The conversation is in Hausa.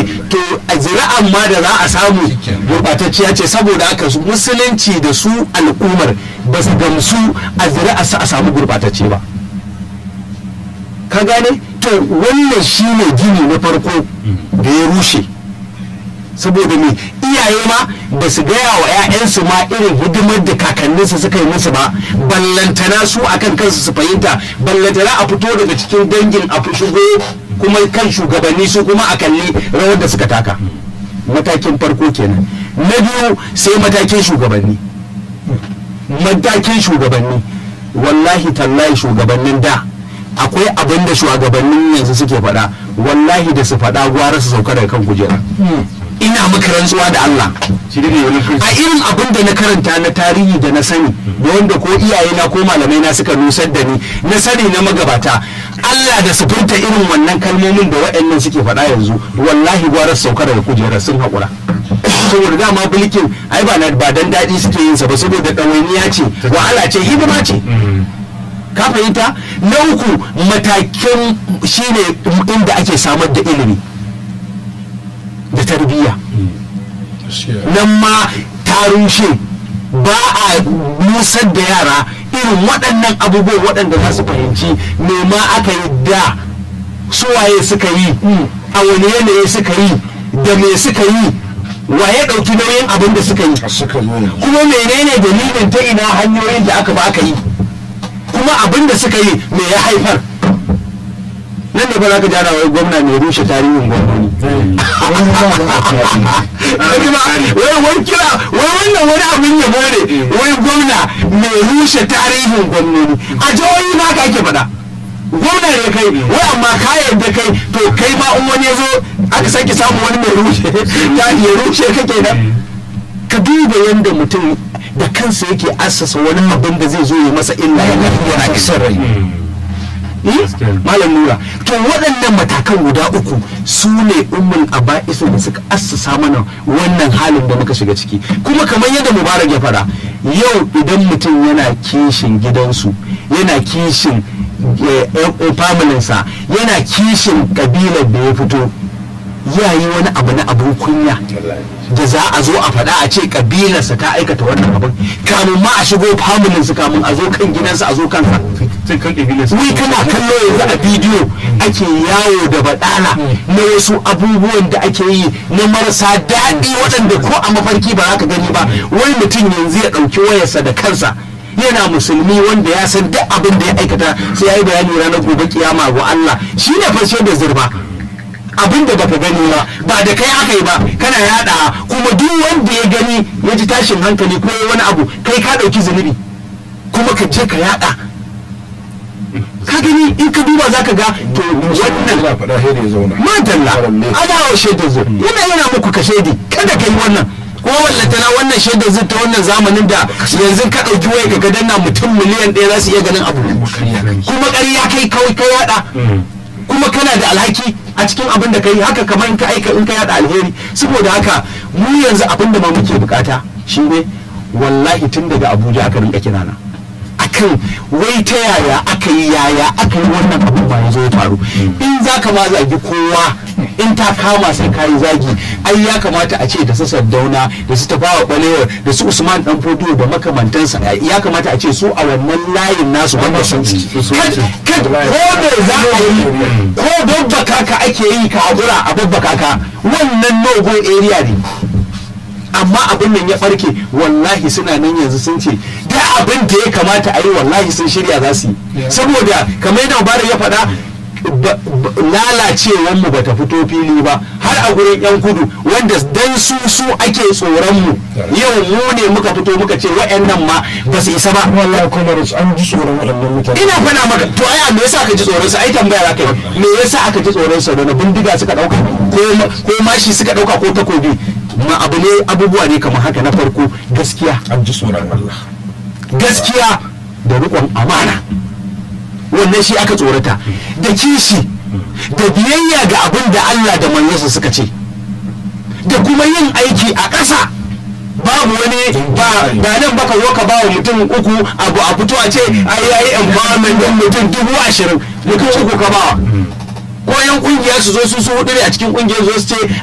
to a zira'an ma da za a samu gurɓatacciya ce saboda haka su musulunci da su al'ummar ba su gamsu a zira'a su a samu gurɓatacce ba ka gane to wannan shine gini na farko da ya rushe saboda me iyaye ma ba su gaya wa 'ya'yansu ma irin hidimar da kakanninsu suka yi musu ba ballantana su akan kansu su fahimta ballantana a fito daga cikin dangin a shigo kuma kan shugabanni su kuma a kalli rawar da suka taka matakin farko kenan na biyu sai matakin shugabanni matakin shugabanni wallahi tallahi shugabannin da akwai abin da shugabannin yanzu suke faɗa wallahi da su faɗa gwara su sauka daga kan kujera ina maka rantsuwa da Allah a irin abin da na karanta na tarihi da na sani da wanda ko iyayena ko malamai na suka nusar da ni na sani na magabata Allah da su furta irin wannan kalmomin da waɗannan suke faɗa yanzu wallahi gwara su sauka daga kujerar sun haƙura saboda dama bulkin ai ba ba dan daɗi suke yin sa ba saboda ɗawainiya ce wahala ce hidima ce ka fahimta na uku matakin shine inda ake samar da ilimi da tarbiyya nan ma ta rushe ba a nusar da yara irin waɗannan abubuwan waɗanda za su fahimci me ma aka yi da suwaye suka yi a wani yanayi suka yi da me suka yi wa ya ɗauki nauyin abin da suka yi kuma menene dalilin ta ina hanyoyin da aka ba aka yi kuma abin da suka yi me ya haifar nan ne ba za ka jara wai gwamna mai rushe tarihin gwamnoni wai wai kira wai wannan wani abin yabo ne wai gwamna mai rushe tarihin gwamnoni a jihohi ma ka ake faɗa gwamna ne kai wai amma ka yarda kai to kai ma in wani ya zo aka sake samu wani mai rushe ta ya rushe ka kenan ka duba yadda mutum da kansa yake assasa wani abin da zai zo ya masa illa yana isar rai malam nura to waɗannan matakan guda uku su ne ummin aba'isu da suka assasa mana wannan halin da muka shiga ciki kuma kamar yadda mubarak ya fara yau idan mutum yana kishin gidansu yana kishin familinsa yana kishin kabilar da ya fito ya yi wani abu na abin kunya da za a zo a faɗa a ce kabilarsa ta aikata wannan abin kamun ma a shigo familinsa kamun a zo kan gidansa a zo kansa wai kana kallo yanzu a bidiyo ake yawo da baɗala na wasu abubuwan da ake yi na marasa daɗi waɗanda ko a mafarki ba za ka gani ba wai mutum yanzu ya ɗauki wayarsa da kansa yana musulmi wanda ya san duk abin da ya aikata sai ya yi bayani ranar gobe kiyama wa Allah shi ne fashe da zurba abin da baka gani ba ba da kai aka yi ba kana yada kuma duk wanda ya gani ya ji tashin hankali ko wani abu kai ka ɗauki zunubi kuma ka je ka yada ka gani in ka duba za ka ga to wannan madalla ana wa shaidar zur yana yana muku ka shaidi kada ka yi wannan ko wallatana wannan shaidar zur ta wannan zamanin da yanzu ka ɗauki waya ka ga danna mutum miliyan ɗaya za su iya ganin abu kuma ƙarya kai kawai ka yada kuma kana da alhaki a cikin abin da kai haka kamar in ka aika in ka yada alheri saboda haka mu yanzu abin da ma muke bukata shine wallahi tun daga abuja aka rinka kirana akan wai ta yaya aka yi yaya aka yi wannan abin ba ya zo ya faru in za ka ma zagi kowa in ta kama sai ka yi zagi ai ya kamata a ce da su saddauna da su tafawa balewa da su usman dan fodiyo da makamantansa ya kamata a ce su a wannan layin nasu wanda sun ko da za a yi ko babbaka ka ake yi ka haƙura a babbaka ka wannan no go area ne amma abin nan ya farke wallahi suna nan yanzu sun ce da abin da ya kamata a yi wallahi sun shirya za su yi saboda kamar yadda mubarak ya faɗa lalacewar mu bata fito fili ba har a gurin yan kudu wanda dan su su ake tsoron mu yau mu ne muka fito muka ce wa'annan ma ba su isa ba wallahi kuma da an ji tsoron waɗannan mutane ina faɗa maka to ai me yasa aka ji tsoron sa ai tambaya aka yi me yasa aka ji tsoron sa da bindiga suka dauka ko ko mashi suka dauka ko takobi ma abu ne abubuwa ne kamar haka na farko gaskiya an ji tsoron Allah gaskiya da riƙon amana wannan shi aka tsorata da kishi da biyayya ga abin da Allah da manzansa suka ce da kuma yin aiki a ƙasa babu wani ba da nan baka zo ka ba wa mutum uku abu a fito a ce ai yayi empowerment din mutum dubu ashirin mutum uku ka bawa ko yan kungiya su zo su su hudu ne a cikin kungiyar zo su ce